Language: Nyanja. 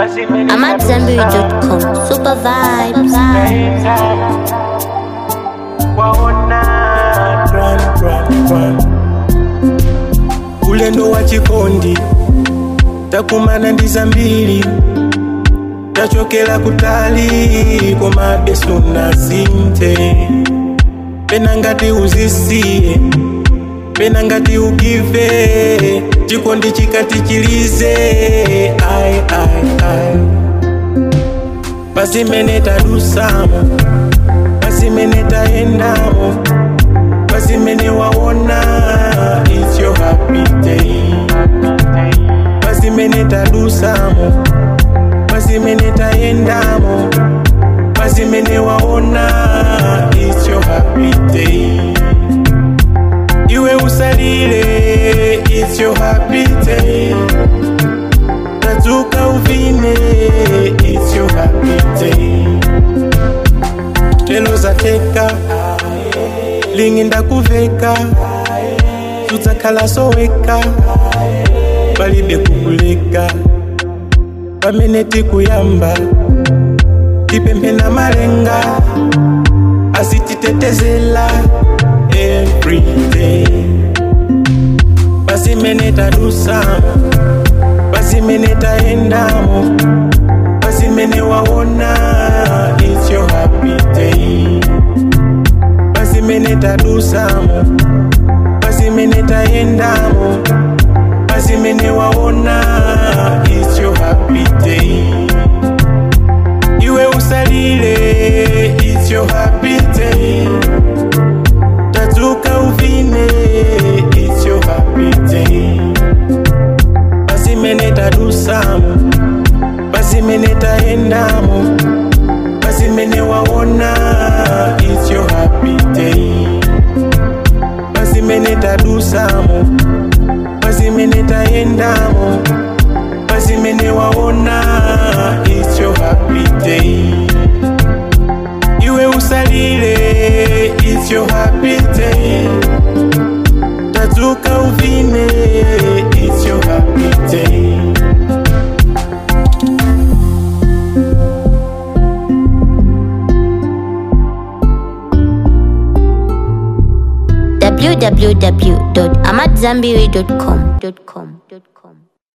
I'm at Zenberry.com. Super vibes. waona run, run, run. ulendo wa chikondi takumana ndi zambiri tachokera kutali koma beso nasinte pena ngati uzisiye pena ngati ugive chikondi chikati chilize ai ai ai pasimene tadusamo pasimene tayendamo pasimene waona it's your happy day pasimene tadusamo pasimene tayendamo pasimene waona it's your happy day iwe usalile it's your happy day tadzuka uvine it's your happy day lelo zateka lingi ndakuveka tudzakhala soweka palibe kukuleka pamene tikuyamba tipemphena malenga asititetezela everyday pasimene tadusamo pasimene tayendamo pasimene waona it's your happy day pasimene tadusamo pasimene tayendamo pasimene waona it's your happy day iwe usalile it's your happy day tadzuka uvine it's your happy day pasimene tadusamo pasimene tayendamo pasimene waona it's your happy day pasimene tadusamo pasimene tayendamo pasimene waona it's your happy day iwe usalile it's your happy day tadzuka uvine it's your happy day www.amatzambiri.com.